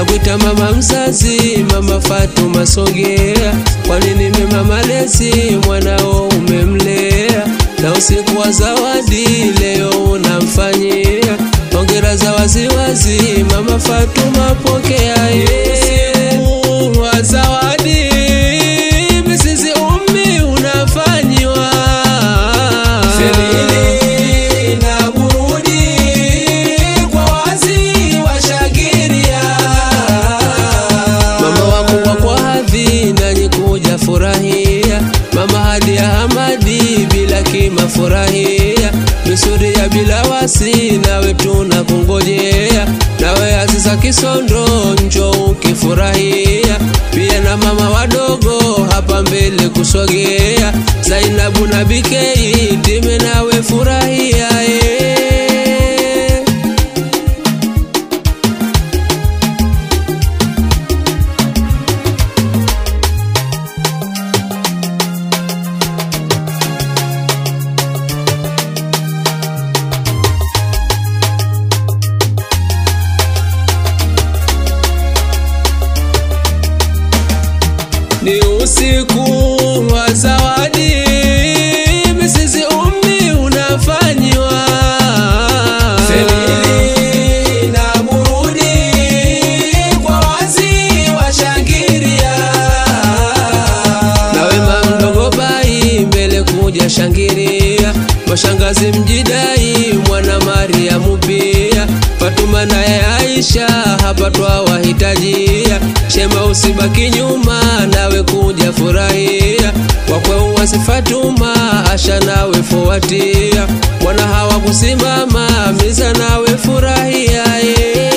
nakuita mama mzazi, mama Fatuma sogea, kwani nime mama lezi, mwanao umemlea, na usiku wa zawadi leo unamfanyia hongera za waziwazi, mama Fatuma pokea usiku wa zawadi, misisi ummi unafanyiwa Selili na burudi kwa wazi washangilia mama wakubwa kwa hadhi nanyi kuja furahia mama hadi ya hamadi bila kima furahia misuri ya bila wasi nawe tuna kungojea nawe aziza kisondo njo ukifurahia pia na mama wadogo hapa mbele kusogea zainabu na bikei time nawe furahia eh. ni usiku wa zawadi, misisi ummi unafanyiwa Selili na burudi kwa wazi washangilia, nawe mamdogo bai mbele kuja shangilia, mashangazi mjidai mwana Mariamu pia Fatuma naye Aisha hapa twawahitajia, shema usibaki nyuma, nawe kuja furahia, wakwe uwasi Fatuma Asha nawe fuatia, wana hawa kusimama miza nawe furahia yeah.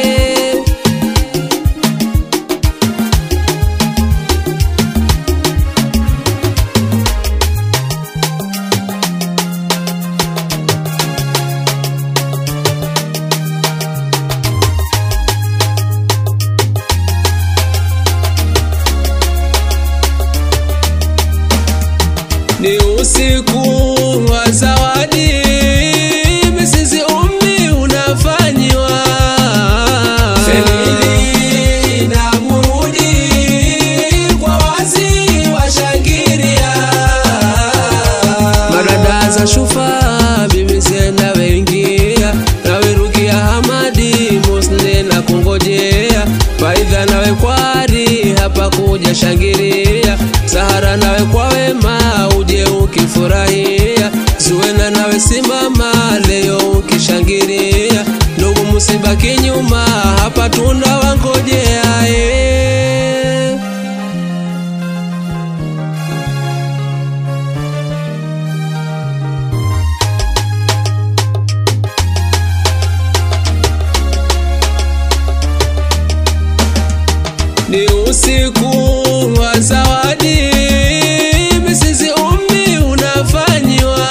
ni usiku wa zawadi, misisi ummi unafanyiwa Selili na burudi kwa wazi washangilia, marada za shufa bibi zena wengia nawe Rukia Hamadi Musne na kungojea Faidha nawe kwari hapa kuja shangilia Sahara nawe kwa wema uje ukifurahia Zuena nawe simama leo ukishangilia Ndugu musibaki nyuma hapa tuna wangojea eh. ni usiku wa zawadi, misisi ummi unafanyiwa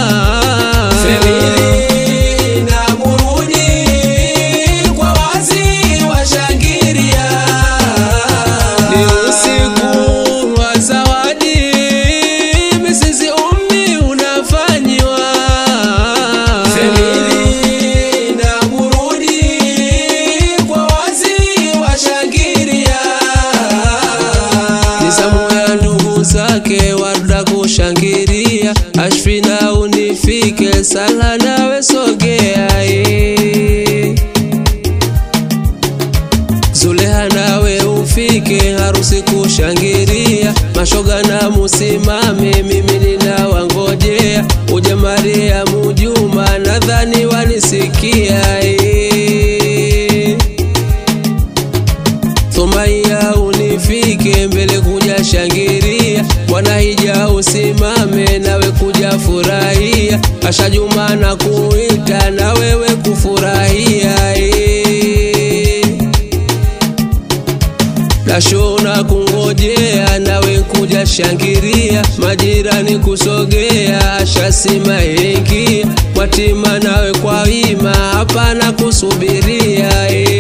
Selili na burudi kwa wazi washangilia, ni usiku wa zawadi, misisi ummi unafanyiwa Selili na burudi kwa wazi washangilia nizamu ya ndugu zake warda kushangilia ashfina unifike sala nawe sogea eh. Zuleha nawe ufike harusi kushangilia, mashoga na musimame, mimi ninawangojea. Uje Mariamu Juma, nadhani wanisikia eh. Thumaia unifike mbele kuja shangilia, Bwana hija usimame nawe kuja furahia, Asha Juma na kuita na wewe kufurahia eh. Nashona kungojea nawe kuja shangiria, majirani kusogea, ashasima ingia, mwatima nawe kwa wima, hapana kusubiria eh.